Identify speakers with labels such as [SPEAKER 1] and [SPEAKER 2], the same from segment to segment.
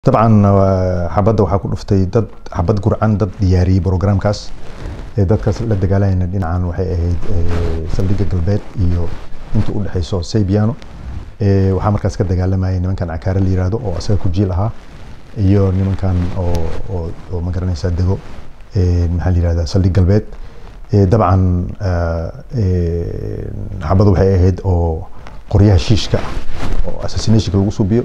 [SPEAKER 1] dabcan xabadda waxaa ku dhuftay dad xabad gurcan dad diyaariyey programkaas dadkaas la dagaalayana dhinacan waxay ahayd saldhigga galbeed iyo inta u dhexeyso saybiano waxaa markaas ka dagaalamayay nimankan cakaare la yiraahdo oo asaga ku jiil ahaa iyo nimankan oo oo oo ma garanaysaa dego maxaa la yirahdaa saldhig galbeed dabcan xabaddu waxay ahayd oo qoryaha shiishka ah oo assassinationka lagu subiyo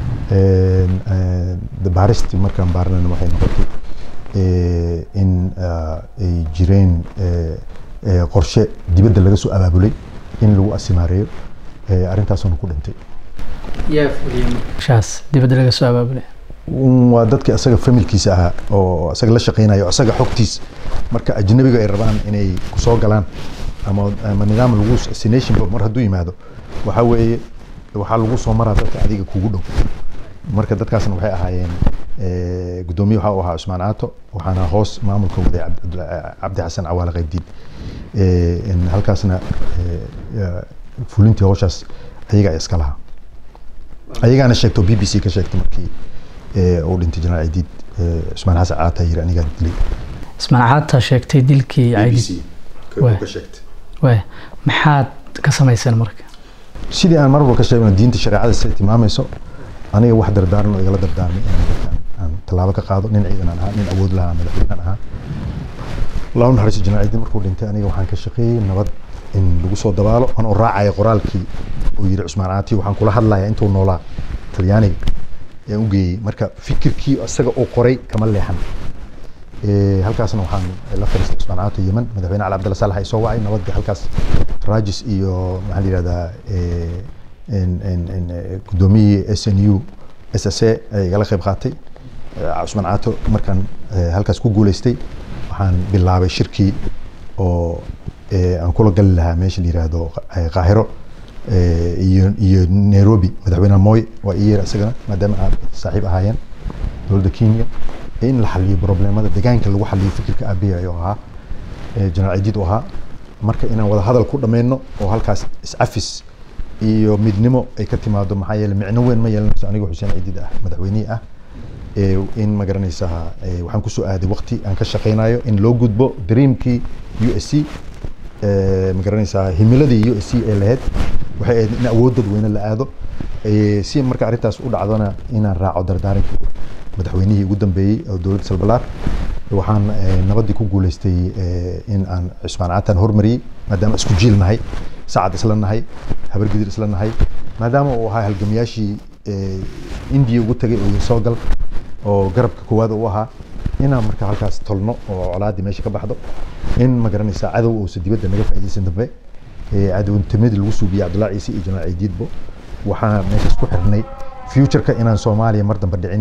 [SPEAKER 1] baaristi markaan baarnayna waxay noqotay in ay jireen qorshe dibadda laga soo abaabulay in lagu asimaareeyo arrintaasuna ku dhintay
[SPEAKER 2] yaa fuliyey markaas dibadda laga soo abaabulay
[SPEAKER 1] waa dadkii asaga familkiisa ahaa oo asaga la shaqeynayo o asaga xogtiis marka ajnabiga ay rabaan inay kusoo galaan ama ama nidaam lagu assassination mar hadduu yimaado waxaa weeye waxaa lagu soo maraa dadka adiga kugu dhow marka dadkaasna waxay ahaayeen guddoomiye waxa uu ahaa cusmaan caato waxaana hoos maamulka waday cabdi xasan cawaale qaybdiin halkaasna fulintii howshaas ayagaa iska lahaa ayagaana sheegto b b c ka sheegtay markii uu dhintay jenaraal ciidiid cusmaan xasan caata yiri anigaa dilay
[SPEAKER 2] ismaan caata sheegtay dilkii ciidiid waay maxaad ka samayseen marka
[SPEAKER 1] sidii aan marwalba ka sheegno diinta shareecada siday tilmaamayso aniga wax dardaaran oo igala dardaarmay inaan dadkan aan tallaabo ka qaado nin ciidan aan ahaa nin awood lahaa madaxweynan ahaa laa naxariiso jenaraal ciidiid markuu dhintay aniga waxaan ka shaqeeyey nabad in lagu soo dabaalo anoo raacaya qoraalkii uu yiri cusmaan caati waxaan kula hadlayaa intuu noolaa talyaaniga ayaan u geeyey marka fikirkii isaga uu qoray kama leexan halkaasna waxaan la fariistay cusmaan caato yemen madaxweyne cali abdalla saalax ay soo wacay nabadda halkaas raajis iyo maxaa la yihahdaa guddoomiyihii s n u s s a ay igala qayb qaatay cusmaan caato markaan halkaas ku guuleystay waxaan bilaabay shirkii oo aan kula gali lahaa meesha la yihahdo qaahiro iyo iyo nairobi madaxweyne moy waa ii yeer isagana maadaama aad saaxiib ahaayeen dowladda kenya in la xaliyo problemada deegaanka lagu xaliyo fikirka aabiya ayuu ahaa jenaraal ciidiid u ahaa marka inaan wada hadal ku dhammayno oo halkaas iscafis iyo midnimo ay ka timaado maxaa yeele micno weyn ma yeelanayso aniga xuseen ciidiid ah madaxweynihii ah in ma garanaysaa waxaan kusoo aaday waqti aan ka shaqeynayo in loo gudbo dreamkii u s c ma garanaysaa himiladii u s c ee lahayd waxay ahayd in awood dadweyne la aado si marka arrintaas u dhacdona inaan raaco dardaarankii madaxweynihii ugu dambeeyey oo dowladda salbalaar waxaan nabaddii ku guuleystay in aan cusmaan caataan hormariyey maadaama isku jiil nahay sacad isla nahay habargidir isla nahay maadaama uu ahaa halgamayaashii indiya ugu tagay oo soo gal oo garabka koowaad u ahaa inaan marka halkaas tolno oo colaaddii meesha ka baxdo in ma garanaysaa cadow uusa dibadda naga faa'iidaysan dambe cadownimadii lagu suubiyey cabdullahi ciise iyo jenaraal ciidiidbo waxaan meeshaas ku xirnay futureka inaan soomaaliya mar dambe dhicin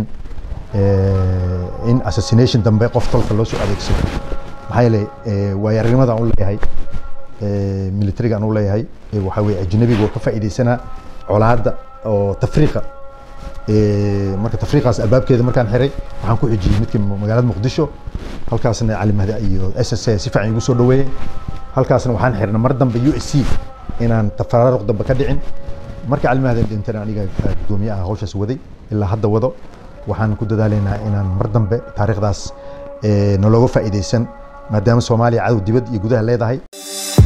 [SPEAKER 1] in assassination dambe qof tolka loo soo adeegsado maxaa yeelay waayo aragnimada aan u leeyahay militariga aan u leeyahay waxaa weye ajnabiga oo ka faa'iidaysanaa colaadda oo tafriiqa marka tafriiqaas albaabkeeda markaan xiray waxaan ku xijiyey midkii magaalada muqdisho halkaasna cali mahdi iyo s s a si fiican igu soo dhaweeyey halkaasna waxaan xirnay mar dambe u s c inaan tafaraaruq dambe ka dhicin marka cali mahdi dhintana aniga guddoomiye ah hawshaas waday ilaa hadda wado waxaan ku dadaalaynaa inaan mar dambe taariikhdaas nalooga faa'iidaysan maadaama soomaaliya cadow dibad iyo gudaha leedahay